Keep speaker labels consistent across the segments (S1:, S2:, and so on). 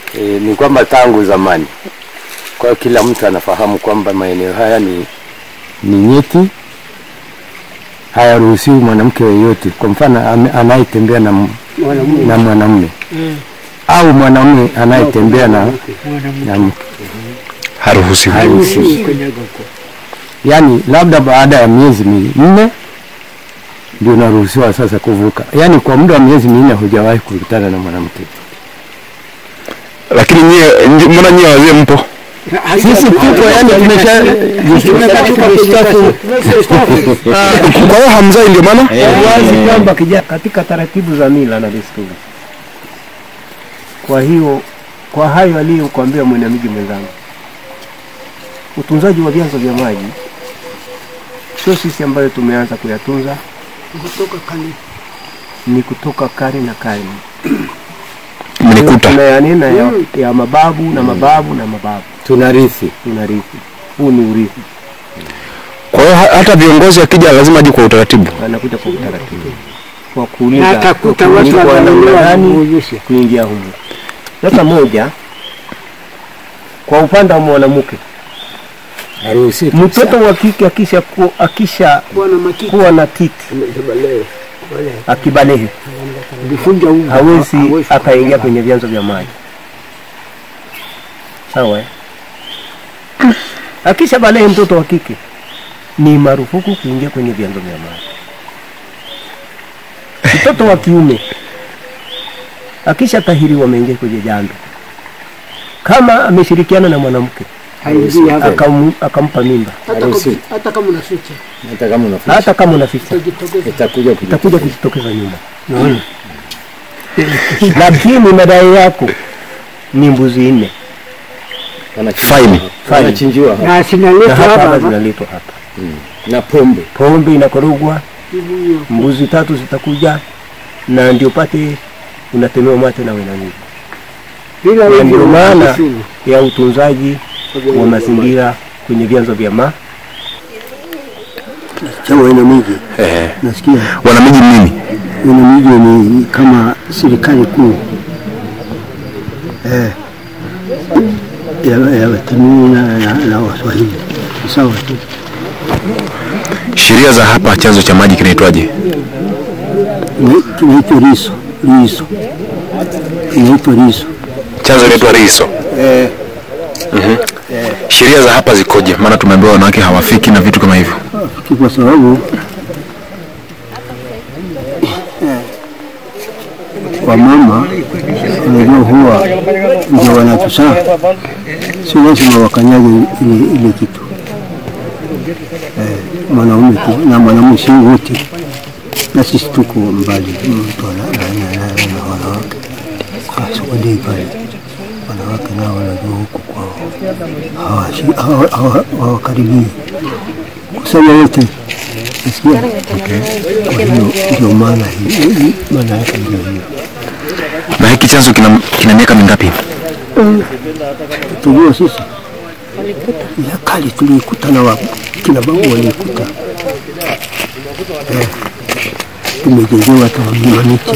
S1: E, ni kwamba tangu zamani, kwa hiyo kila mtu anafahamu kwamba maeneo haya ni, ni nyeti, hayaruhusiwi mwanamke yeyote, kwa mfano ame- anayetembea na, m- na mwanamume au mwanamume anayetembea na, na mke
S2: Haruhusiwi.
S1: haruhusiwi. Yaani labda baada ya miezi minne ndio unaruhusiwa sasa kuvuka. Yaani kwa muda wa miezi minne hujawahi kukutana na mwanamke.
S2: Lakini nyie, nyi- mbona nyie wazee mpo?
S1: Sisi tuko yani tumesha tumestaafu
S2: Kwa hiyo hamzai ndio maana?
S3: wazi kwamba kija katika taratibu za mila na desturi. Kwa hiyo kwa hayo aliyokuambia mwanamiji mwenzangu, utunzaji wa vyanzo vya maji sio sisi ambayo tumeanza kuyatunza, ni kutoka kale na kale.
S2: Mlikuta.
S3: Tunayanena ya, ya mababu na mababu na mababu,
S1: tunarithi.
S3: tunarithi. Huu ni urithi,
S2: Kwa hiyo ha- hata viongozi akija lazima aje kwa utaratibu.
S3: anakuja kwa utaratibu kwa kuuliza
S4: Na atakuta
S3: kwa
S4: watu
S3: kuuliza
S4: wananunua
S3: nani
S4: viburushi.
S3: kuingia humo. Sasa moja, kwa upande wa mwanamke,
S1: Haruhusiwi.
S3: mtoto wa kike akisha ku, akisha
S4: Bwana Makiki
S3: kuwa na titi akibalehe
S4: vifunja unga
S3: hawezi
S4: hawezi
S3: akaingia kwenye vyanzo vya maji, sawa eh? Akisha balehe mtoto wa kike ni marufuku kuingia kwenye vyanzo vya maji. Mtoto wa kiume akisha tahiriwa ameingia kwenye jando, kama ameshirikiana na mwanamke
S4: haingii hapa.
S3: akam, akampa mimba,
S4: Hata kama- hata kama unaficha
S1: Hata kama unaficha
S3: hata kama unaficha
S4: utajitokeza.
S1: itakuja kuji-
S3: itakuja kujitokeza nyuma. Lakini madai yako ni mbuzi nne
S1: wanachinjiwa
S2: Fine.
S1: hapa. Wanachinjiwa hapa.
S4: na
S3: na
S4: sinaletwa
S3: hapa
S4: hapa
S3: hapa
S4: hapa.
S3: zinaletwa hapa,
S1: na pombe.
S3: pombe inakorogwa,
S4: Hiyo.
S3: mbuzi tatu zitakuja, na ndio pate unatemewa mate na wenamiji.
S4: Bila
S3: Na
S4: hivyo
S3: ndio maana
S4: haruhusiwi.
S3: ya utunzaji wa mazingira kwenye vyanzo vya maji.
S5: cha wanamiji.
S2: Eh,
S5: Nasikia
S2: wanamiji nini?
S5: wanamiji ni kama serikali kuu eh, ya, ya Watanzania na, na, na Waswahili Ni sawa tu.
S2: Sheria za hapa chanzo cha maji kinaitwaje?
S5: Ni- Kinaitwa Riso, Riso kinaitwa Riso.
S2: Chanzo kinaitwa Riso.
S5: Eh,
S2: Sheria za hapa zikoje? Maana tumeambiwa wanawake hawafiki na vitu kama hivyo.
S5: ki- kwa sababu kwa mama unajua huwa ndio wanatusaa, si lazima wakanyage ile, ile kitu eh, mwanaume tu na mwanamume si wote, na sisi tuko mbali mtu ana- na- na- na- na wanawake asukudei pale, wanawake nao wanajua huku kwao hawashi- hawa- hawa- hawakaribii kusema wote nasikia. Kwa hiyo ndio maana hii- hii- maana yake ndio hiyo.
S2: Na hiki chanzo kina, kina miaka mingapi?
S5: Tujua sisi ya kale tuliikuta na wa- kina babu waliikuta eh, tumejengewa hata mlima miti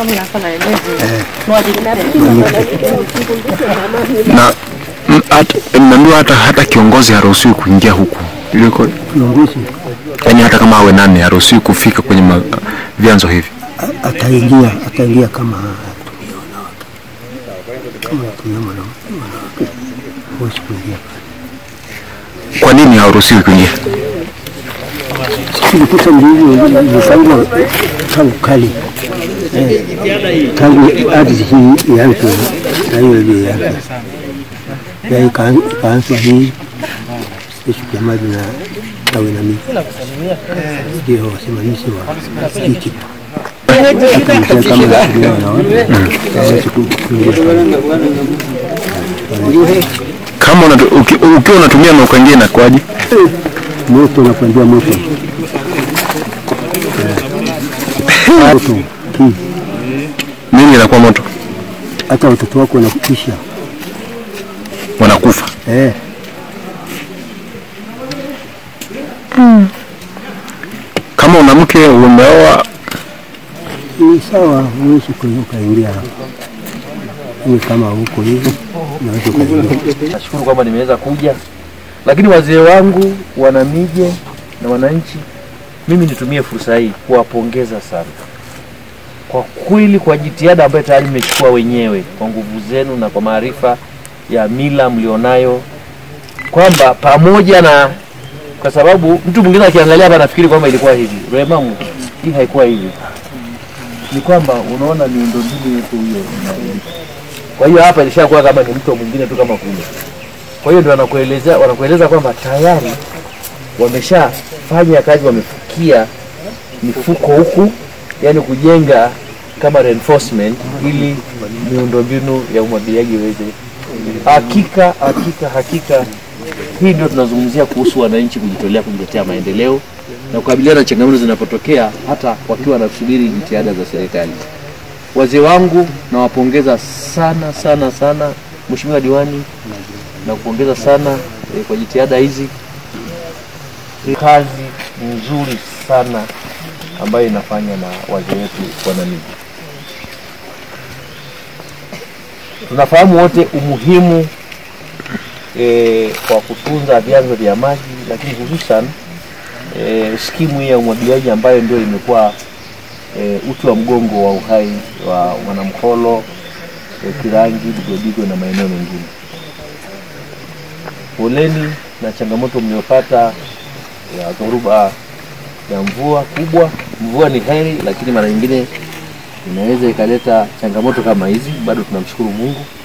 S2: Na mm, hata- mmeambiwa hata, hata kiongozi haruhusiwi kuingia huku. Iliko,
S5: kiongozi
S2: yaani hata kama awe nani haruhusiwi kufika kwenye ma, vyanzo hivi.
S5: a- ataingia ataingia kama tumia wanawake kama tumia mwanamke wanawake huwezi kuingia
S2: Kwa nini haruhusiwi kuingia?
S5: tulikuta ndivyo ilipangwa tangu kale eh, tangu ardhi hii ianze na hiyo ile yake ya ika- ikaanzwa hii ishu ya maji na tawi na miti ndio wasimamizi wa hii kitu Akamsema kama natumia wanawake hawezi ku- kuingia pale.
S2: Kama unatu, uki, ukiwa unatumia na ukaingia inakuwaje?
S5: moto unapandia moto Eh, moto hii
S2: Nini inakuwa moto?
S5: hata watoto wako wanakutisha
S2: Wanakufa.
S5: eh.
S2: Kama una mke umeoa,
S5: Ni sawa, huwezi kuingia ukaingia hapo iwe kama huko hivi, naweza ukaelewa.
S6: Nashukuru kwamba nimeweza kuja, lakini wazee wangu wanamije na wananchi, mimi nitumie fursa hii kuwapongeza sana kwa kweli, kwa jitihada ambayo tayari mmechukua wenyewe kwa nguvu zenu na kwa maarifa ya mila mlionayo, kwamba pamoja na kwa sababu mtu mwingine akiangalia hapa anafikiri kwamba ilikuwa hivi. Remamu, hii haikuwa hivi. Ni kwamba unaona miundombinu yetu hiyo inabadilika. Kwa hiyo hapa ilishakuwa kama ni mto mwingine tu kama kule. Kwa hiyo ndio wanakueleza wanakueleza kwamba tayari wameshafanya kazi, wamefikia mifuko huku, yani kujenga kama reinforcement ili miundombinu ya umwagiliaji iweze. Hakika hakika hakika, hii ndio tunazungumzia kuhusu wananchi kujitolea kujiletea maendeleo na kukabiliana na changamoto zinapotokea, hata wakiwa wanasubiri jitihada za serikali. Wazee wangu nawapongeza sana sana sana, Mheshimiwa Diwani, na kupongeza sana eh, kwa jitihada hizi. Kazi nzuri sana ambayo inafanywa na wazee wetu wanamiji. Tunafahamu wote umuhimu eh, wa kutunza vyanzo vya maji, lakini hususan eh, skimu hii ya umwagiliaji ambayo ndio imekuwa e, uti wa mgongo wa uhai wa Mwanamkolo, e, Kirangi, Digodigo na maeneo mengine. Poleni na changamoto mliopata ya dhoruba ya mvua kubwa. Mvua ni heri, lakini mara nyingine inaweza ikaleta changamoto kama hizi. Bado tunamshukuru Mungu